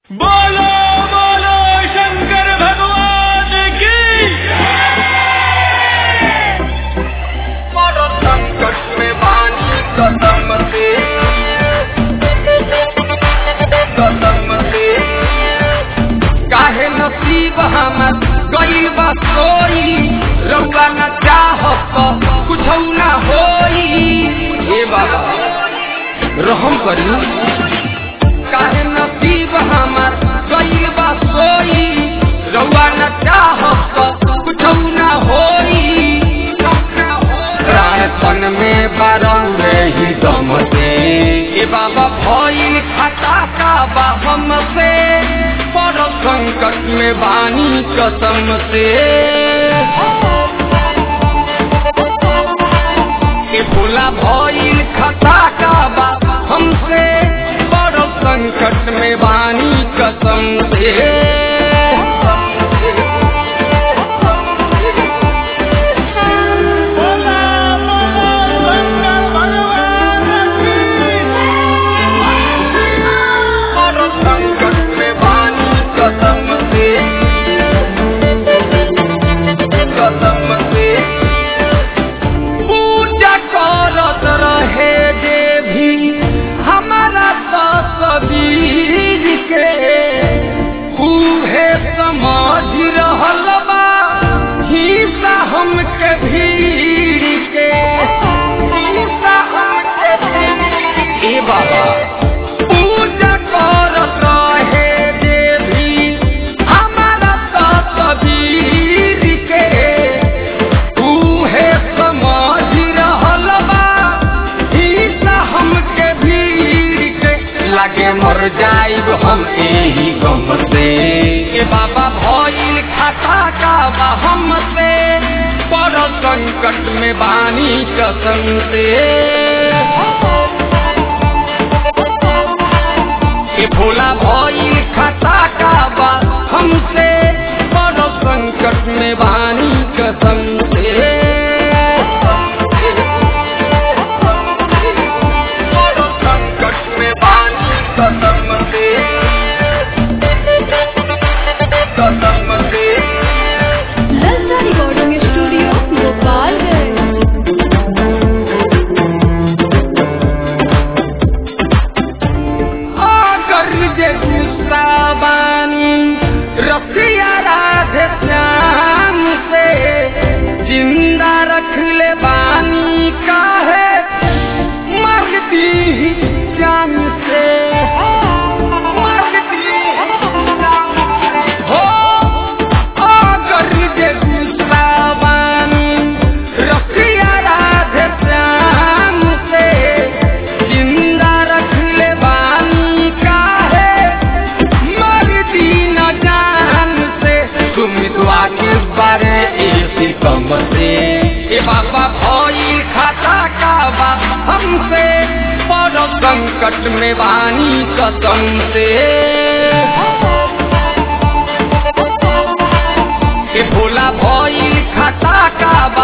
बोलो बोलो शंकर भगवान की बड़ संकट में बानी कसम से कसम से काहे नसीब हमर गइल बा सोई रउआ न चाहत कुछ न होई हे बाबा रहम करी काहे नसीब हमर गइल बा सोई रउआ न चाहत कुछ न होई प्राण तन में बारम रही दम से ए बाबा भइल खाता का बा हमसे बड़ संकट में बानी कसम से ए भोला भइल खाता का बा हमसे बड़ संकट में बानी कसम से बोला बोलो शंकर भगवान की बड़ संकट में बानी कसम से कसम से पूजा करत रहे देवी हमारा तस्वीर के उहे समझ रहल बा हिस्सा हमके भीड़ के हिस्सा हमके भीड़ ए बाबा पूजा करत रहे देवी हमारा तस्वीर के उहे समझ रहल बा हिस्सा हमके भीड़ के लागे मर जाइब हम एही गम से ए बाबा भइल खाता का बा हमसे बड़ संकट में बानी कसम से ए भोला भइल खाता का बा हमसे बड़ संकट में बानी कसम से बड़ संकट में बानी कसम से कसम से ललचा रिकॉर्डिंग स्टूडियो गोपालगंज अगर जे गुस्सा बानी रसिया राधे श्याम से जिंदा रख ले बानी काहे मर दी जान से मर दी जान से। हो अगर जे गुस्सा बानी रसिया राधे श्याम से जिंदा रख ले बानी काहे मर दी न जान से तुम दुआ के बारे ऐसी कम से ए बाबा भइल खाता का बा हमसे बड़ संकट में बानी कसम से ए भोला भइल खाता का बा